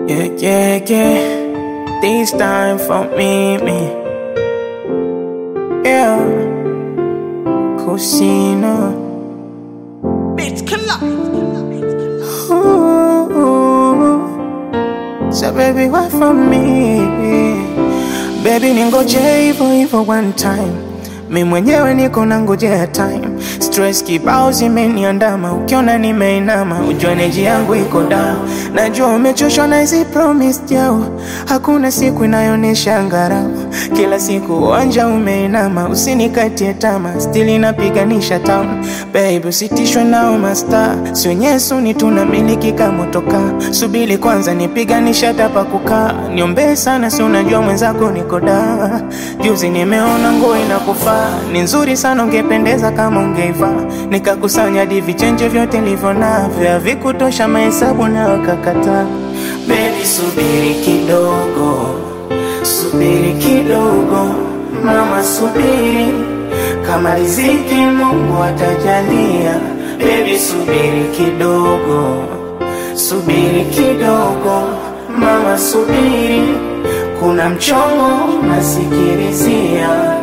Yeah, yeah, yeah. This time for me, me. Yeah. Cusino. Bitch, collide. Ooh. So baby, what for me? Baby, ningoje hivyo hivyo one time. Mi mwenyewe niko na ngojea time. Stress kibao zimeniandama, ukiona nimeinama, ujue neji yangu iko down. Najua umechoshwa na hizi promise jao, hakuna siku inayonesha ngarau. Kila siku uwanja umeinama, usinikatie tama, still inapiganisha town. Baby, usitishwe nao masta, sio nyesuni tunamiliki kama toka. Subiri kwanza nipiganisha tapa kukaa, niombee sana, si unajua mwenzako niko da. Juzi nimeona nguo inakufaa, ni nzuri sana, ungependeza kama ungeivaa. Nikakusanya hadi vichenje vyote nilivyo navyo, havikutosha mahesabu na wakakataa. Baby, subiri kidogo, subiri kidogo, mama, subiri kama riziki Mungu atajalia. Baby, subiri kidogo, subiri kidogo, mama, subiri, kuna mchongo nasikilizia.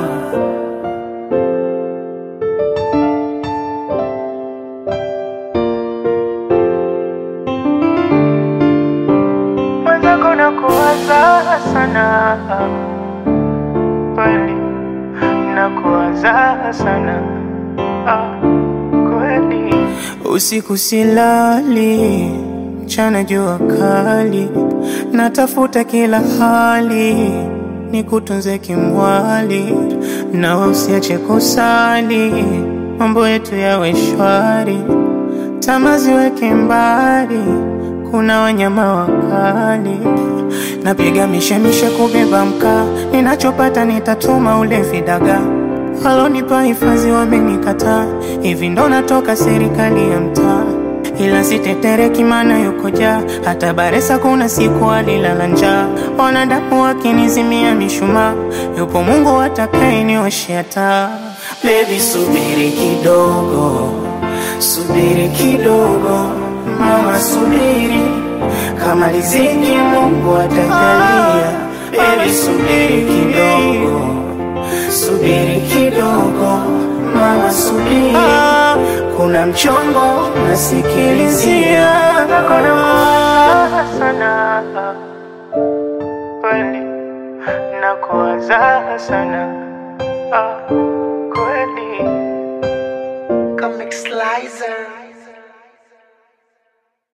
Mwenzako nakuwaza sana kweli, nakuwaza sana ah, kweli. Usiku silali, mchana jua kali, natafuta kila hali nikutunze kimwali, na usiache kusali, mambo yetu yawe shwari, tamaa ziweke mbali kuna wanyama wakali, napiga mishemishe kubeba mkaa, ninachopata nitatuma ule vidaga walonipa hifadhi wamenikataa, hivi ndo natoka serikali ya mtaa, ila sitetereki maana yuko jaa, hata Baresa kuna siku alilala njaa, wanadamu wakinizimia mishumaa, yupo Mungu atakayenioshea taa. Baby, subiri kidogo, subiri kidogo Mama subiri, kama riziki Mungu atajalia. Baby subiri kidogo, subiri kidogo, mama subiri, kuna mchongo nasikilizia. Nakuwaza sana kweli, nakuwaza sana ah, kweli. Comic Slicer.